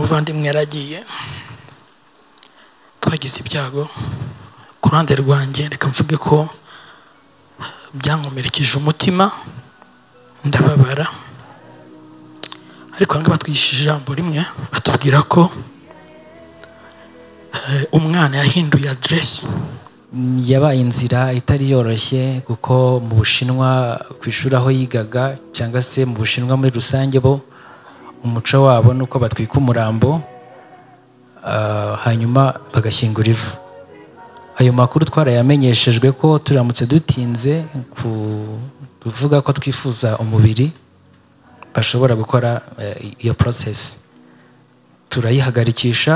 umuvandimwe yaragiye twagize ibyago ku ruhande rwanjye reka mvuge ko byankomerekeje umutima ndababara ariko ahangaha batwigishije ijambo rimwe batubwira ko eh, umwana yahinduye aderesi yabaye inzira itari yoroshye kuko mu bushinwa ku ishuri aho yigaga cyangwa se mu bushinwa muri rusange bo umuco wabo ni uko batwika umurambo ah, hanyuma bagashyingura ivu ayo makuru twarayamenyeshejwe ko turamutse dutinze ku- kuvuga ko twifuza umubiri bashobora gukora eh, iyo porosesi turayihagarikisha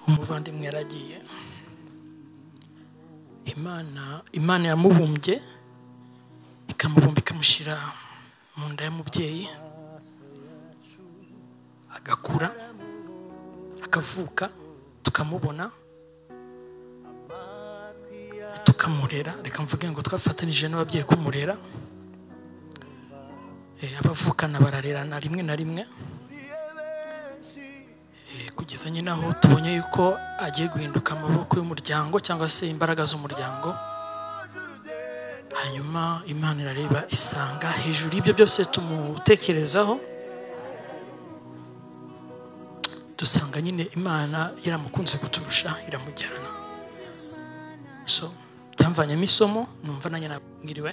umuvandimwe yaragiye imana imana yamubumbye ikamubumba ikamushyira mu nda y'umubyeyi agakura akavuka tukamubona tukamurera reka mvuge ngo twafatanije n'ababyeyi kumurera Eh, abavukana bararerana rimwe na rimwe Eh, kugeza nyine aho tubonye yuko agiye guhinduka amaboko y'umuryango cyangwa se imbaraga z'umuryango hanyuma imana irareba isanga hejuru y'ibyo byose tumutekerezaho dusanga nyine imana yaramukunze kuturusha iramujyana so byamvanyemo isomo numva nanjye nabwiriwe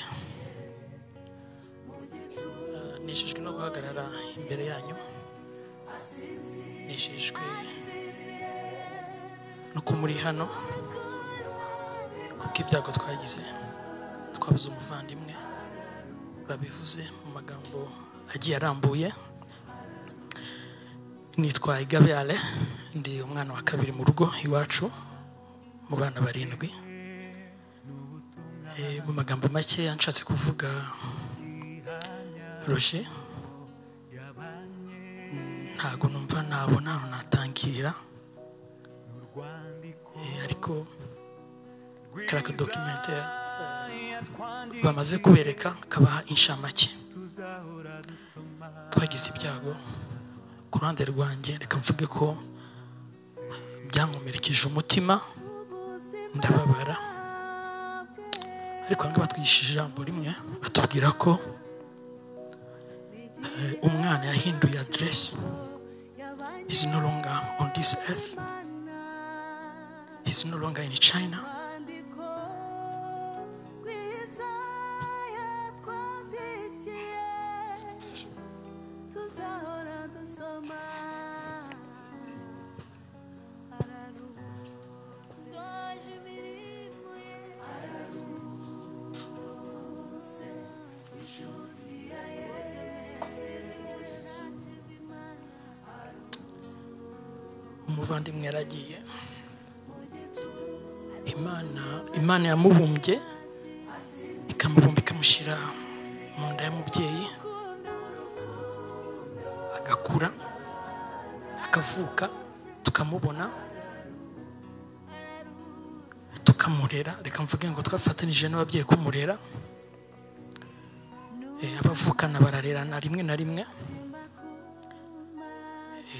Eh, nishijwe no guhagarara imbere yanyu nejejwe no ko muri hano kuko ibyago twagize twabuze umuvandimwe babivuze mu magambo agiye arambuye nitwa igabeyare ndi umwana wa kabiri mu rugo iwacu mu bana barindwi Eh, mu magambo makeya nshatse kuvuga roje ntabwo numva nabona ahantu natangirira Eh, ariko kariya kadokimenti bamaze kubereka kabaha inshamake twagize ibyago ku ruhande rwanjye reka mvuge ko byankomerekeje umutima ndababara ariko ahangaha batwigishije ijambo rimwe batubwira ko eh, umwana yahinduye aderesi is no longer on this earth. He's no longer in China. tuzahora dusoma araru soje imirimo ye ararutse inshuti ya yesu umuvandimwe yaragiye imana imana yamubumbye ikamubumba ikamushyira mu nda y'umubyeyi agakura akavuka tukamubona tukamurera reka mvuge ngo twafatanije n'ababyeyi kumurera Eh, abavukana bararerana rimwe na rimwe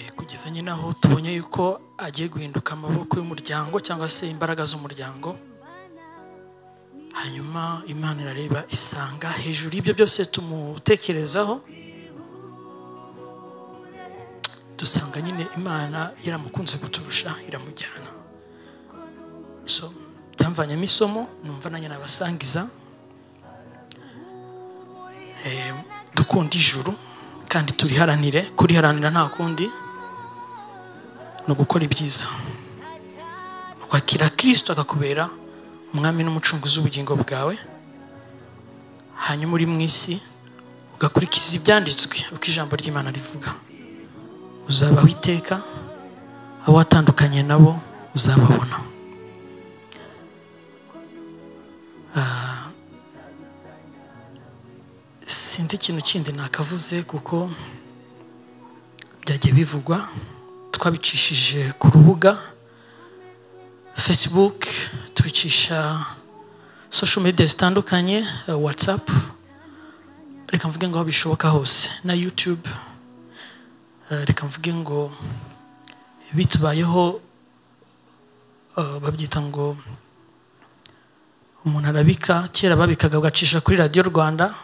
Eh, kugeza nyine aho tubonye yuko agiye guhinduka amaboko y'umuryango cyangwa se imbaraga z'umuryango hanyuma imana irareba isanga hejuru y'ibyo byose tumutekerezaho dusanga nyine imana yaramukunze kuturusha iramujyana so byamvanyemo isomo numva nanjye nabasangiza Eh, dukunda ijuru kandi turiharanire kuriharanira nta kundi ni ugukora ibyiza ukwakira kirisito akakubera umwami n'umucunguzi w'ubugingo bwawe hanyuma uri mu isi ugakurikiza ibyanditswe uko ijambo ry'imana rivuga uzabaho iteka abo watandukanye nabo uzababona Ah, sinzi ikintu kindi nakavuze kuko byagiye bivugwa twabicishije ku rubuga facebook tubicisha social media zitandukanye eh, whatsapp reka mvuge ngo aho bishoboka hose na youtube Eh, reka mvuge ngo bitubayeho eh, babyita ngo umuntu arabika kera babikaga bagacisha kuri radiyo rwanda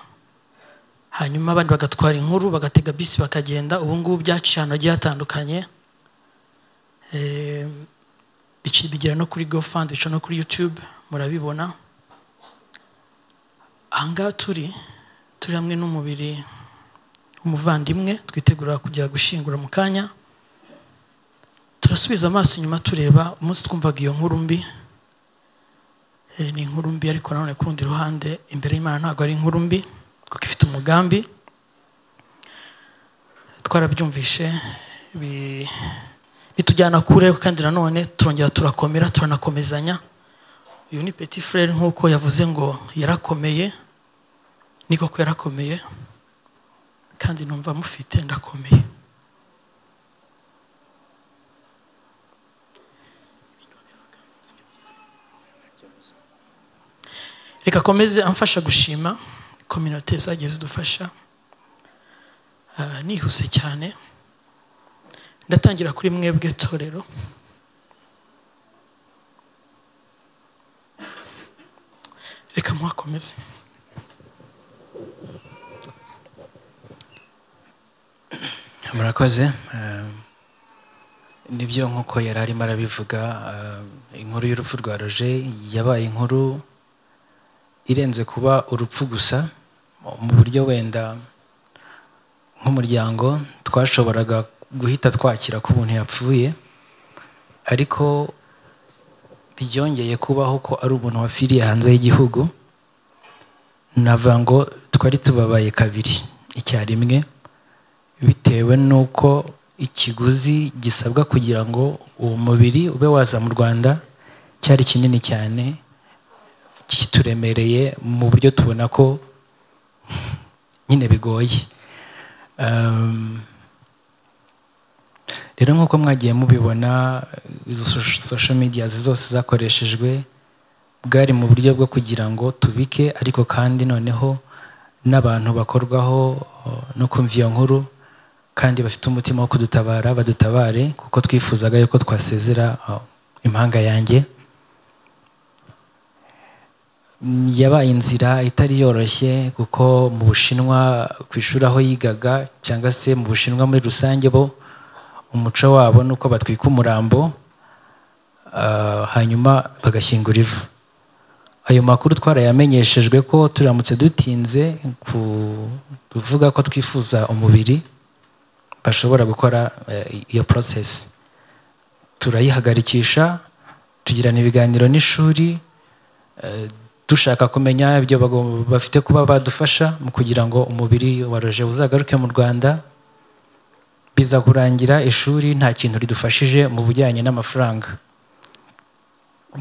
hanyuma abandi bagatwara inkuru bagatega bisi bakagenda ubu ngubu byaciye ahantu hagiye hatandukanye Eh, bici- bigera no kuri gofandi bica no kuri yutube murabibona ahangaha turi turi hamwe n'umubiri w'umuvandimwe twitegura kujya gushyingura mu kanya turasubiza amaso inyuma tureba umunsi twumvaga iyo nkuru mbi Eh, ni inkuru mbi ariko nanone ku rundi ruhande imbere y'imana ntabwo ari inkuru mbi kuko ifite umugambi twarabyumvishe bi- bitujyana kure ariko kandi nanone turongera turakomera turanakomezanya uyu ni petit frere nk'uko yavuze ngo yarakomeye ni koko yarakomeye kandi numva mufite ndakomeye reka akomeze amfasha gushima kominote zagiye zidufasha Ah, nihuse cyane ndatangira kuri mwebwe torero reka muhakomeze murakoze eh, nibyo nk'uko yari arimo arabivuga eh, inkuru y'urupfu rwa roje yabaye inkuru irenze kuba urupfu gusa mu buryo wenda nk'umuryango twashoboraga guhita twakira ko umuntu yapfuye ariko byongeye kubaho ko ari umuntu wapfiriye hanze y'igihugu navuga ngo twari tubabaye kabiri icyarimwe bitewe n'uko ikiguzi gisabwa kugira ngo uwo mubiri ube waza mu rwanda cyari kinini cyane kituremereye mu buryo tubona ko nyine bigoye Um, rero nk'uko mwagiye mubibona izo so- social media zose zakoreshejwe bwari mu buryo bwo kugira ngo tubike ariko kandi noneho n'abantu bakorwaho uh, no kumva iyo nkuru kandi bafite umutima wo kudutabara badutabare kuko twifuzaga yuko twasezera uh, impanga yanjye Mm, yabaye inzira itari yoroshye kuko mu bushinwa ku ishuri aho yigaga cyangwa se mu bushinwa muri rusange bo umuco wabo ni uko batwika umurambo ah, hanyuma bagashyingura ivu ayo makuru twarayamenyeshejwe ko turamutse dutinze ku- kuvuga ko twifuza umubiri bashobora gukora eh, iyo porosesi turayihagarikisha tugirana ibiganiro n'ishuri eh, dushaka kumenya ibyo bagom- bafite kuba badufasha mu kugira ngo umubiri wa roje uzagaruke mu rwanda biza kurangira ishuri nta kintu ridufashije mu bijyanye n'amafaranga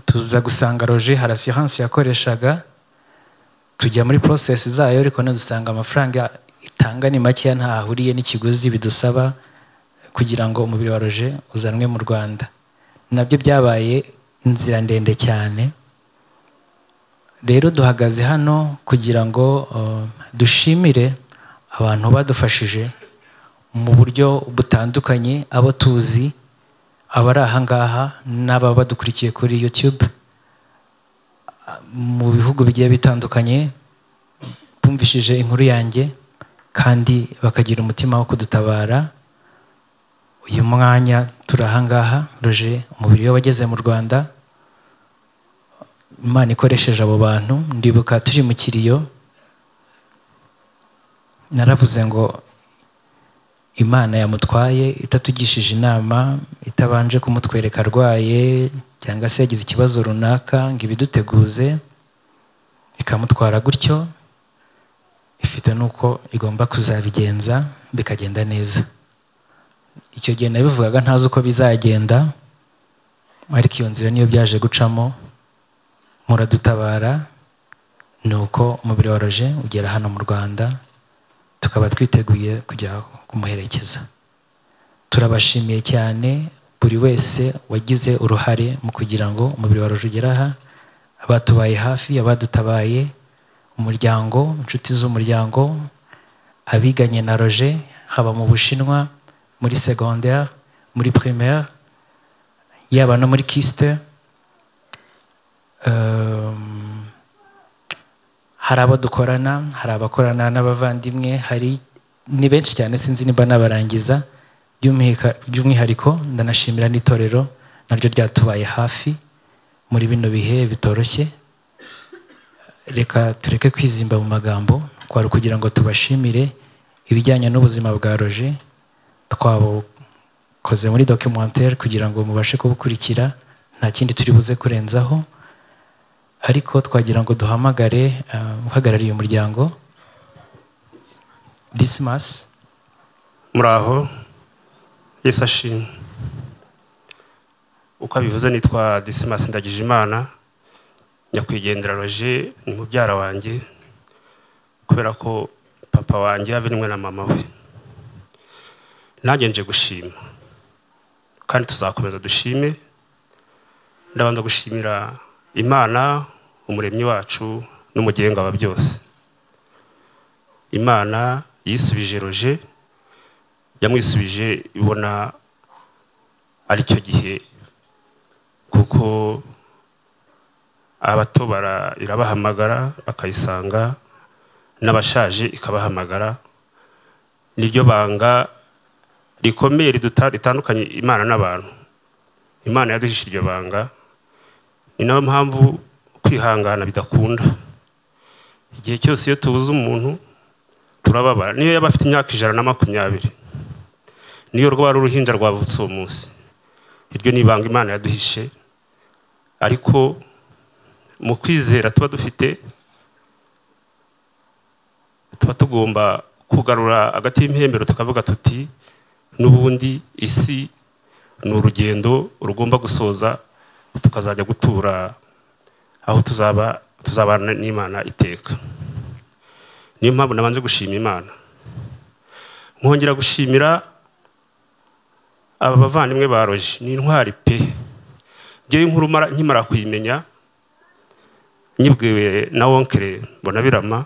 tuza gusanga roje hari asiyanse yakoreshaga tujya muri porosesi zayo ariko dusanga amafaranga itanga ni makeya ntahahuriye n'ikiguzi bidusaba kugira ngo umubiri wa roje uzanwe mu rwanda nabyo byabaye inzira ndende cyane rero duhagaze hano kugira ngo uh, dushimire abantu badufashije mu buryo butandukanye abo tuzi abari aha ngaha n'ababa badukurikiye kuri youtube uh, mu bihugu bigiye bitandukanye bumvishije inkuru yanjye kandi bakagira umutima wo kudutabara uyu mwanya turi aha ngaha roje umubiri we wageze mu rwanda imana ikoresheje abo bantu ndibuka turi mu kiriyo naravuze ngo imana yamutwaye itatugishije inama itabanje kumutwereka arwaye cyangwa se yagize ikibazo runaka ngo ibiduteguze ikamutwara gutyo ifite n'uko igomba kuzabigenza bikagenda neza icyo gihe nabivugaga ntazi uko bizagenda ariko iyo nzira niyo byaje gucamo muradutabara ni uko umubiri wa roje ugera hano mu rwanda tukaba twiteguye kujya kumuherekeza turabashimiye cyane buri wese wagize uruhare mu kugira ngo umubiri wawe ugere aha abatubaye hafi abadutabaye umuryango inshuti z'umuryango abiganye na roje haba mu bushinwa muri secondaire muri primaire yaba no muri kisite Ehm, hari abo dukorana hari abakorana n'abavandimwe hari ni benshi cyane sinzi niba nabarangiza by'umwika- by'umwihariko ndanashimira n'itorero naryo ryatubaye hafi muri bino bihe bitoroshye reka tureke kwizimba mu magambo kwari ukugira ngo tubashimire ibijyanye n'ubuzima bwa roje twabukoze muri documentaire kugira ngo mubashe kubukurikira nta kindi turi buze kurenzaho ariko twagira ngo duhamagare eh, uhagarariye umuryango disimas muraho yesu ashimwe uko abivuze nitwa disimasi ndagije imana nyakwigendera roger ni mubyara wanjye kubera ko papa wanjye yabirimwe na mama we nanjye nje gushima kandi tuzakomeza dushime ndabanza gushimira imana umuremyi wacu n'umugenga wa byose imana yisubije roger yamwisubije ibona ari cyo gihe kuko abato bara- irabahamagara bakayisanga n'abashaje ikabahamagara niryo banga rikomeye riduta- ritandukanye imana n'abantu imana yaduhishe iryo banga ni nayo mpamvu kwihangana bidakunda igihe cyose iyo tubuze umuntu turababara niyo yaba afite imyaka ijana na makumyabiri niyo rwari uruhinja rwavutse uwo munsi iryo ni ibanga imana yaduhishe ariko mu kwizera tuba dufite tuba tugomba kugarura hagati y'impembero tukavuga tuti n'ubundi isi ni urugendo rugomba gusoza tukazajya gutura aho tuzaba tuzabana n'imana iteka niyo mpamvu nabanje gushima imana nkongera gushimira aba bavandimwe ba roji ni intwari pe ngewe inkuru mara- nkimara kuyimenya nyibwiwe na wonkere mbonabirama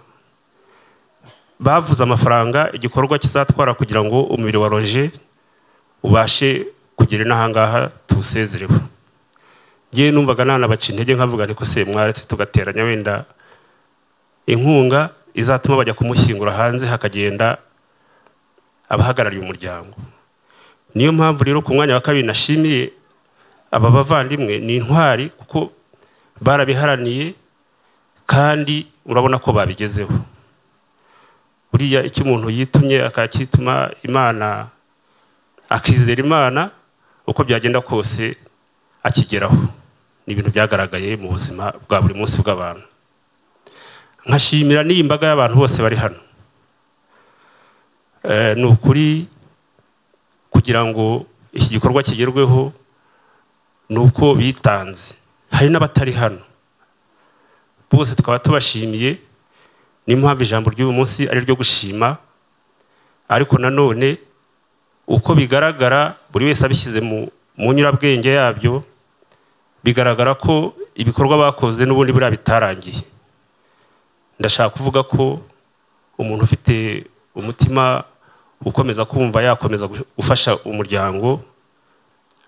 bavuze amafaranga igikorwa kizatwara kugira ngo umubiri wa roje ubashe kugera inahangaha tuwusezerewe ngewe numvaga nanabaca intege nkavuga niko se mwaretse tugateranya wenda inkunga izatuma bajya kumushyingura hanze hakagenda abahagarariye umuryango niyo mpamvu rero ku mwanya wa kabiri nashimiye aba bavandimwe ni intwari kuko barabiharaniye kandi urabona ko babigezeho buriya icyo umuntu yitumye akacyituma imana akizera imana uko byagenda kose akigeraho ni ibintu byagaragaye mu buzima bwa buri munsi bw'abantu nkashimira n'iyi mbaga y'abantu bose bari hano Eh, ni ukuri kugira ngo iki gikorwa kigerweho ni uko bitanze hari n'abatari hano bose tukaba tubashimiye niyo mpamvu ijambo ry'uyu munsi ari iryo gushima ariko nanone uko bigaragara buri wese abishyize mu mu nyurabwenge yabyo bigaragara ko ibikorwa bakoze n'ubundi buriya bitarangiye ndashaka kuvuga ko umuntu ufite umutima ukomeza kumva yakomeza gufasha umuryango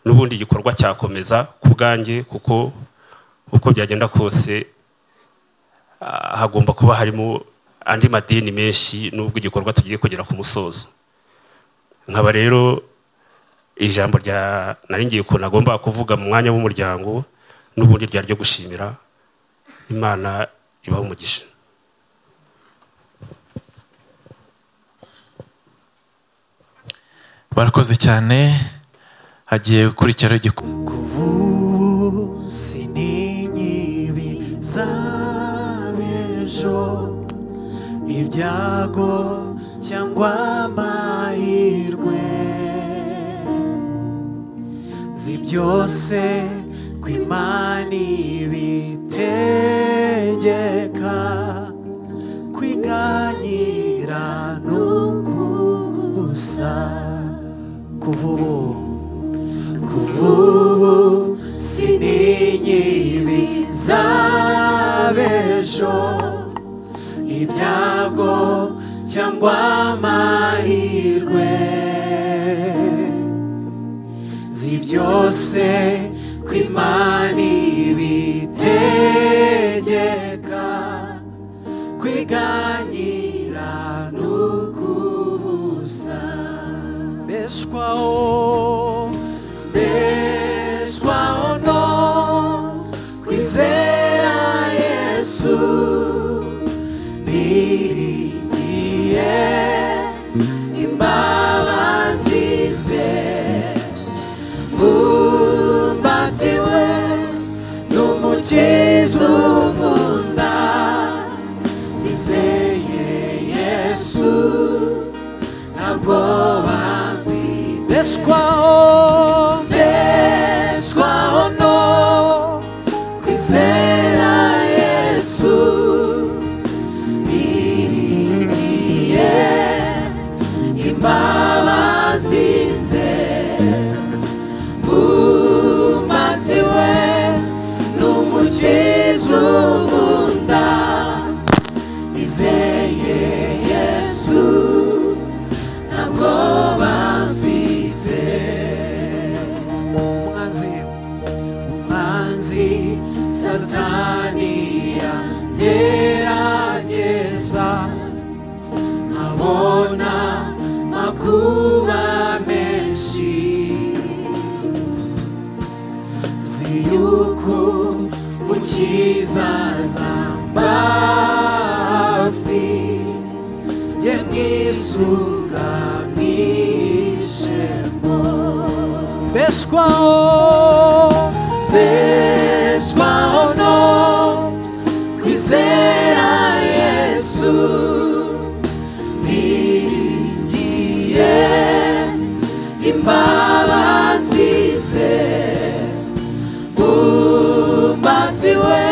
n'ubundi igikorwa cyakomeza ku bwanjye kuko uko byagenda kose ah, hagomba kuba harimo andi madini menshi n'ubwo igikorwa tugiye kugera ku musozo nkaba rero ijambo rya nari ngiye ukuntu agomba kuvuga mu mwanya w'umuryango n'ubundi ryari ryo gushimira imana ibaha umugisha barakoze cyane hagiye gukurikiraho igikorwa ubu sinyibi z'ab'ejo ibyago cyangwa amahirwe zi byose ku imana ibitegeka kwiganyira n'uko gusa kuva ubu kuva ubu sininyibi z'abejo ibyago cyangwa amahirwe zi byose ko imana ibitegeka kwiganyira n'ukubuza mbeshwaho mbeshwaho no kwizera yesu niringiye imbabazi ze umbatiwe n'umukiza unkunda nizeye yesu ntabwo bambeshwaho mbeshwaho no kwizera yesu niringiye imbabazi ze umatiwe n'umukiza unkunda nizeye yesu ntabwo bamfite umwanzi umwanzi sataniya gerageza nkabona makuba menshi ziyuku mukizaza mbafi ye mwisunga mwishemo beshwaho beshwaho no kwizera yesu niringiye imbabazi ze umbatiwe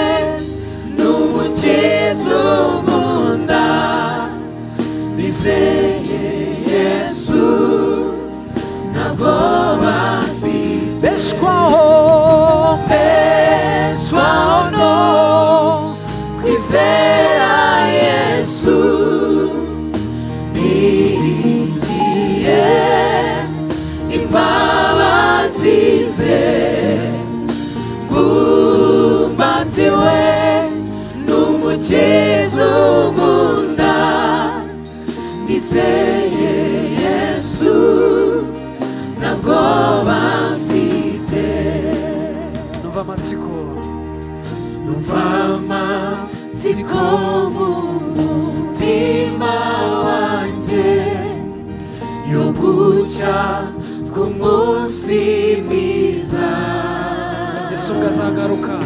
n'umukiza unkunda bizeye yesu ntabwo bafite beshwaho beshwaho no kwizera yesu niringiye imbabazi ze umbatiwe n'umukiza unkunda nizeye yesu ntabwo bamfite numva amatsiko numva amatsiko mu mutima wanjye yo gucya ku munsi mwiza yesu ngazagaruka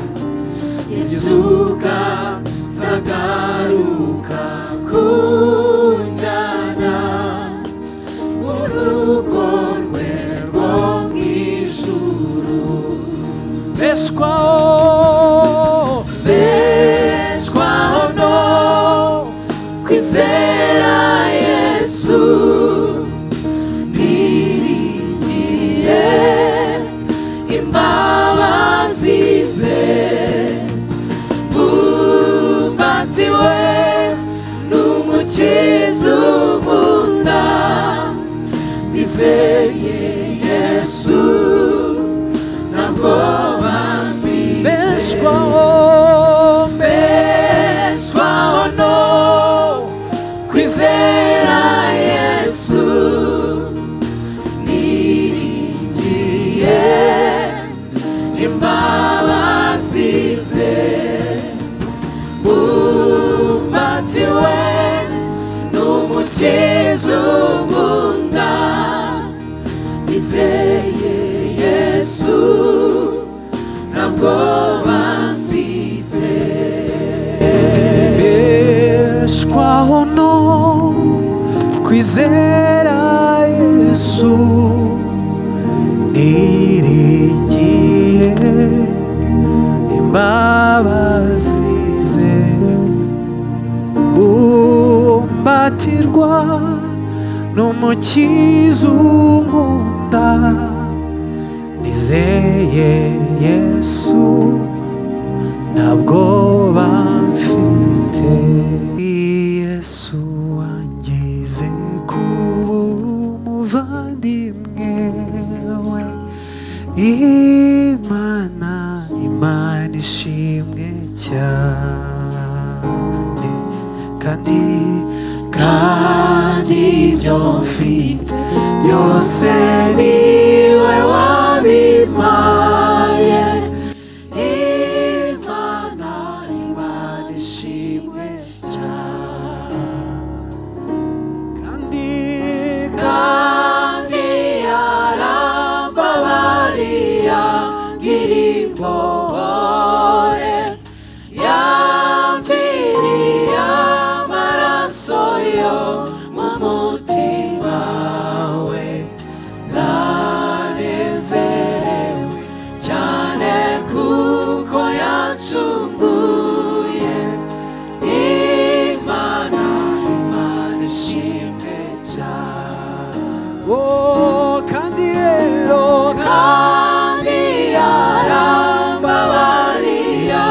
yesuka zagaruka kunjyana mu rugo rwe rwo mu ijuru beshwaho beshwaho no kwizera yesu niringiye imbabazi ze umbatiwe n'umukiza unkunda nizeye yesu ntabwo bamfite beshwaho beshwaho no kwizera yesu niringiye imbabazi ze umbatiwe n'umukiza unkunda nizeye yesu ntabwo bamfite beshwaho no kwizera yesu niringiye imbabazi ze bumbatirwa n'umukiza umuta nizeye yesu ntabwo bamfite yesu wangize kuba umuvandimwe we imana imana ishimwe cyane kandi kandi ibyo mfite byose niwe wabimpaye imana imana ishimwe cyane kandi kandi yarambabariya ngirimbore yamviriye amaraso yo mu mutima we ndanezerewe cyane kuko yacunguye imana imana ishimwe cyane kandi rero kandi yarambabariya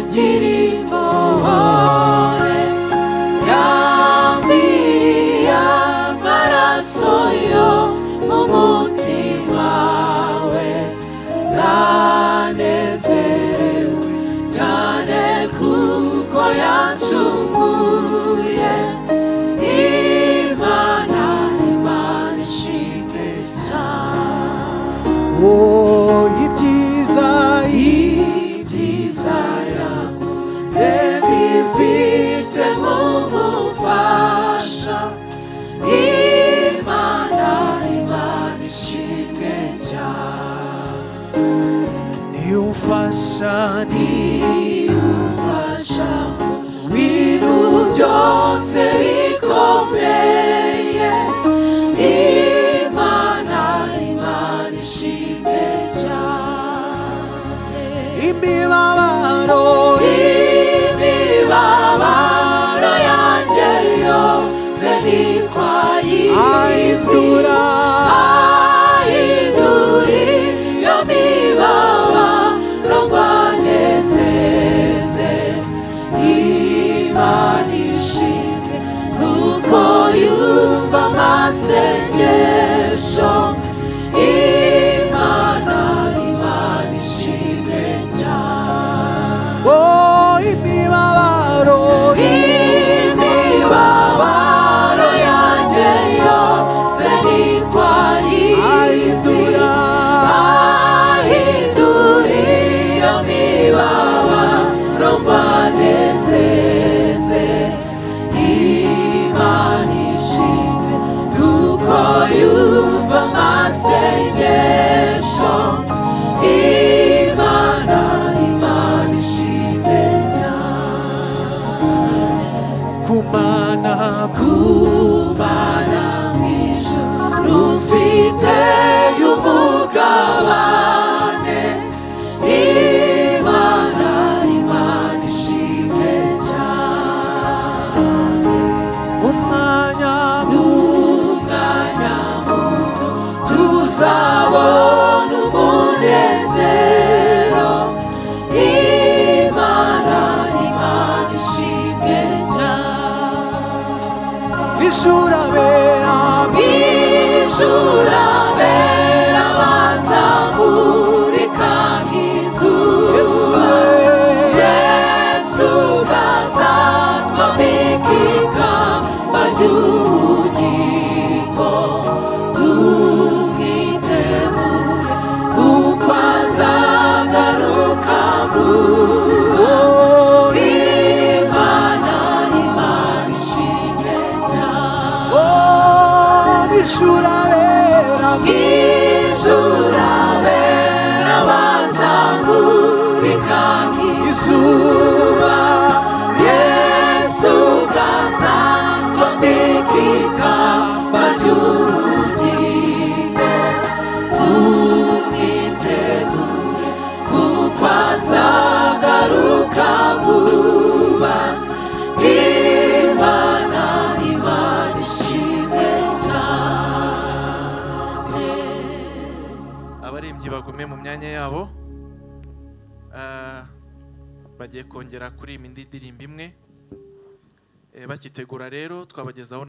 ngiri impuhore yambiriye amaraso yo mu mutima we ndanezerewe cyane kuko yacunguye imana imana ishimwe cyane Oh, ibyiza ibyiza yakoze bifite mu mufasha imana imana ishimwe cyane niufasha niufasha bintu byose bikomeye imana imana ishimwe cyane imibabaro imibabaro yanjye yose nikwayihindura ahinduri yo mibaba rogwanezeze imana ishimwe kuko yumva amasengesho imana imana ishimwe cyane oh imibabaro imibabaro yanjye yose nikwayihindura ahindura iyo mibabaro mbanezeze imana ishimwe kuko yumva amasengesho imana imana ishimwe cyane kumana kumana mu ijuru mfite umugabane imana imana ishimwe cyane umwanya umwanya muto tuzabona umunezero imana imana ishimwe cyane ijurabera ijurabera bazamurika nk'izuba yesu bwazatwamikika bary'ubugingo tumwitegure kuko azagaruka vuba imana imana ishimwe cyane bishurabera bwishurabera bazamurika nk'izuba yesu bwazatwa mbikika bary'ubugingo tumwitegure kuko azagaruka vuba imana imana ishimwe cyane abarembyi bagume mu myanya yabo Ah, bagiye kongera kuri iyi ndirimbo imwe Eh, bakitegura rero twabagezaho